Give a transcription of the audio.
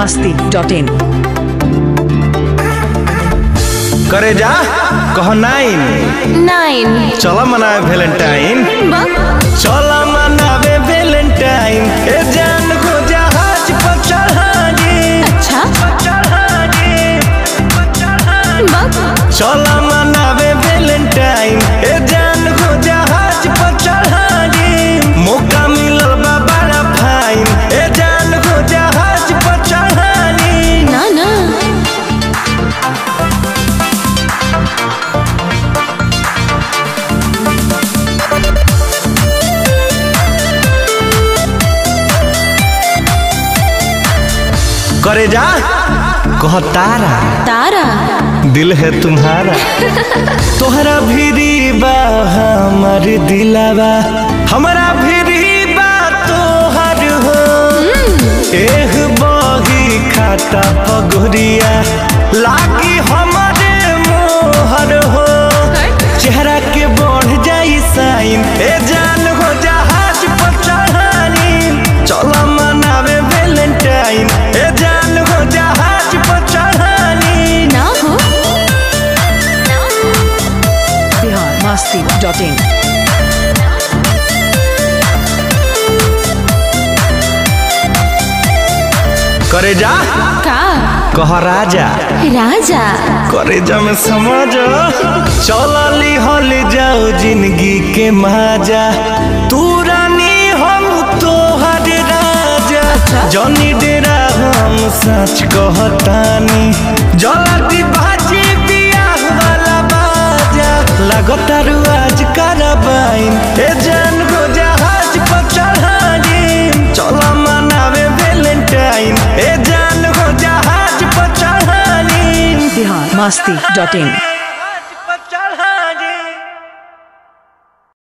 masti dot in. करे जा कह नाइन नाइन चल मनावे वैलेंटाइन चल मनावे वैलेंटाइन ए जान को जहाज पर चढ़ागे अच्छा चढ़ागे बक चल मनावे वैलेंटाइन ए जान को जहाज पर चढ़ागे मौका मिलल बा बड़ा फाइन ए जान को जहाज पर चढ़ागे ना ना करे जा कह तारा तारा दिल है तुम्हारा तोहरा भीरी बा हमर दिलावा हमारा भीरी बा तोहर हो एह बही खाता पगुरिया लागी हमारे मोहर हो चेहरा के बढ़ जाई साइन ए जान हो जहाज पर चढ़ानी चल मनावे वैलेंटाइन ए जान हो जहाज पर चढ़ानी ना हो Bihar masti dot in. करे जा का कह राजा राजा करे जा में समझ चलली हल जाओ जिंदगी के माजा तू रानी हम तोहर राजा जनी डेरा हम सच कहतानी जल्दी बाजी बियाह वाला बाजा लगतारू आज करबाइन ए जान को जहाज पर चढ़ानी चल मनावे वैलेंटाइन ए जान को जहाज पर चढ़ानी Bihar masti dot in.